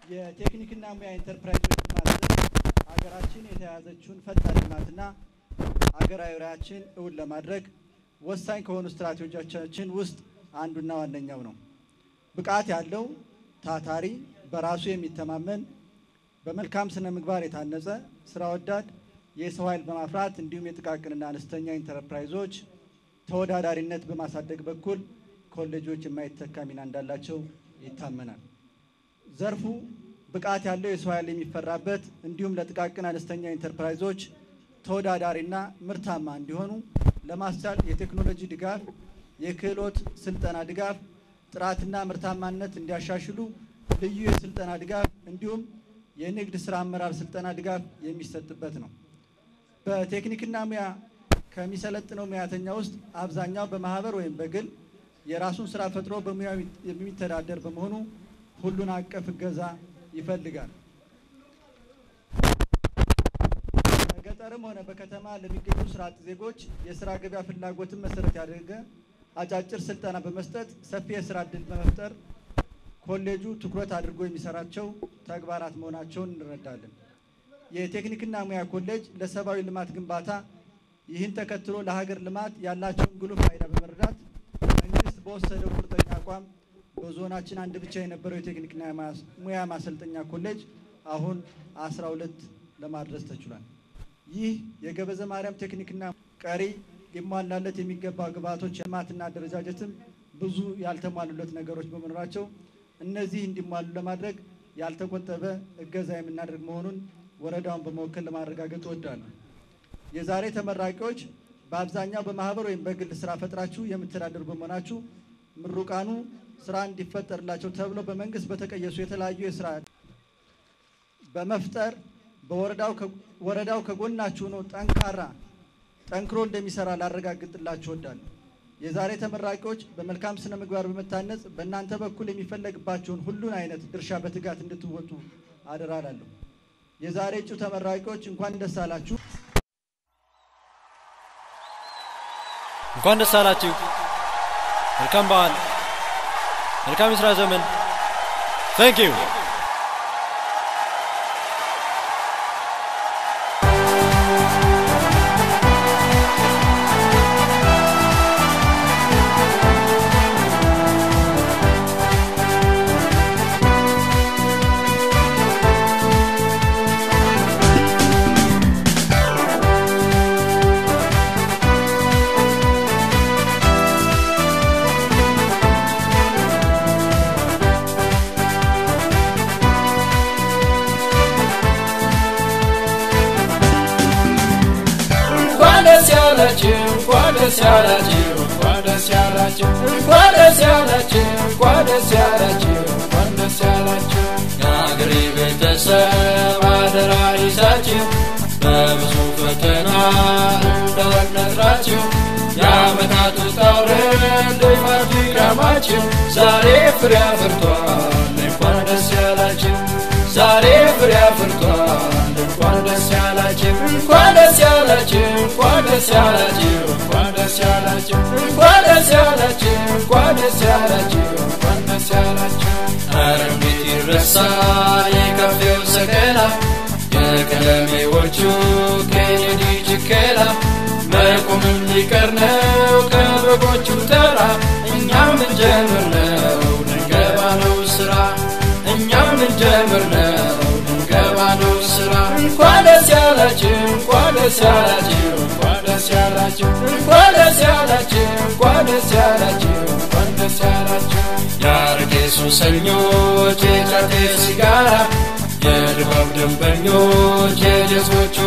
የቴክኒክና ሙያ ኢንተርፕራይዞች ልማት ሀገራችን የተያያዘችውን ፈጣን ልማትና ሀገራዊ ራዕያችን እውን ለማድረግ ወሳኝ ከሆኑ ስትራቴጂዎቻችን ውስጥ አንዱና ዋነኛው ነው። ብቃት ያለው ታታሪ፣ በራሱ የሚተማመን በመልካም ስነ ምግባር የታነጸ ስራ ወዳድ የሰው ኃይል በማፍራት እንዲሁም የጥቃቅንና አነስተኛ ኢንተርፕራይዞች ተወዳዳሪነት በማሳደግ በኩል ኮሌጆች የማይተካ ሚና እንዳላቸው ይታመናል። ዘርፉ ብቃት ያለው የሰው ኃይል የሚፈራበት እንዲሁም ለጥቃቅን አነስተኛ ኢንተርፕራይዞች ተወዳዳሪና ምርታማ እንዲሆኑ ለማስቻል የቴክኖሎጂ ድጋፍ፣ የክህሎት ስልጠና ድጋፍ፣ ጥራትና ምርታማነት እንዲያሻሽሉ ልዩ የስልጠና ድጋፍ እንዲሁም የንግድ ስራ አመራር ስልጠና ድጋፍ የሚሰጥበት ነው። በቴክኒክና ሙያ ከሚሰለጥነው ሙያተኛ ውስጥ አብዛኛው በማህበር ወይም በግል የራሱን ስራ ፈጥሮ በሙያው የሚተዳደር በመሆኑ ሁሉን አቀፍ እገዛ ይፈልጋል። በገጠርም ሆነ በከተማ ለሚገኙ ስራ አጥ ዜጎች የስራ ገበያ ፍላጎትን መሰረት ያደረገ አጫጭር ስልጠና በመስጠት ሰፊ የስራ እድል በመፍጠር ኮሌጁ ትኩረት አድርጎ የሚሰራቸው ተግባራት መሆናቸውን እንረዳለን። የቴክኒክና ሙያ ኮሌጅ ለሰብአዊ ልማት ግንባታ ይህን ተከትሎ ለሀገር ልማት ያላቸውን ጉልህ ፋይዳ በመረዳት መንግስት በወሰደው ቁርጠኛ አቋም በዞናችን አንድ ብቻ የነበረው የቴክኒክና ሙያ ማሰልጠኛ ኮሌጅ አሁን አስራ ሁለት ለማድረስ ተችሏል። ይህ የገበዘ ማርያም ቴክኒክና ቀሪ ሊሟላለት የሚገባ ግብዓቶች ልማትና አደረጃጀትም ብዙ ያልተሟሉለት ነገሮች በመኖራቸው እነዚህ እንዲሟሉ ለማድረግ ያልተቆጠበ እገዛ የምናደርግ መሆኑን ወረዳውን በመወከል ለማረጋገጥ እወዳለሁ። የዛሬ ተመራቂዎች በአብዛኛው በማህበር ወይም በግል ስራ ፈጥራችሁ የምትተዳደሩ በመሆናችሁ ምሩቃኑ ስራ እንዲፈጠርላቸው ተብሎ በመንግስት በተቀየሱ የተለያዩ የስራ በመፍጠር በወረዳው ከጎናችሁ ሆኖ ጠንካራ ጠንክሮ እንደሚሰራ ላረጋግጥላችሁ እወዳለሁ። የዛሬ ተመራቂዎች በመልካም ስነ ምግባር በመታነጽ በእናንተ በኩል የሚፈለግባቸውን ሁሉን አይነት ድርሻ በትጋት እንድትወጡ አደራ እላለሁ። የዛሬ እጩ ተመራቂዎች እንኳን ደስ አላችሁ። እንኳን ደስ አላችሁ። መልካም በዓል፣ መልካም የስራ ዘመን። ታንክ ዩ ያላችሁ እንኳን ደስ ያላችሁ እንኳን ደስ ያላችሁ እንኳን ደስ ያላችሁ እንኳን ደስ ያላችሁ እንኳን ደስ ያላችሁ የአገሬ ቤተሰብ አደራ ይዛችሁ በብዙ ፈተና እንዳልነግራችሁ የዓመታት ውጣ ውረድ ልፋት ድካማችሁ ዛሬ ፍሬ አፍርቷል እንኳን ደስ ያላችሁ ዛሬ ፍሬ አፍርቷል እንኳን ደስ ያላችሁ እንኳን ደስ ያላችሁ እንኳን ደስ ያላችሁ እንኳን ደስ ያላችሁ እንኳን ደስ ያላችሁ እንኳን ደስ ያላችሁ እንኳን ደስ ያላችሁ ኧረ እንዴት ይረሳል የካፌው ሰቀላ የቀለሜዎቹ ኬኔዲ ችከላ መቆምም ሊቀር ነው ከበጎቹ ተራ እኛም እንጀምር ነው ልንገባ ነው ስራ እኛም እንጀምር ነው ልንገባ ነው ስራ እንኳን ደስ ያላችሁ እንኳን ደስ ያላችሁ እንኳን ደስ ያላችሁ እንኳን ደስ ያላችሁ እንኳን ደስ ያላችሁ እንኳን ደስ ያላችሁ የአረቄ ሱሰኞች የጫቴ ሲጋራ የድባብ ደንበኞች የጀሶቹ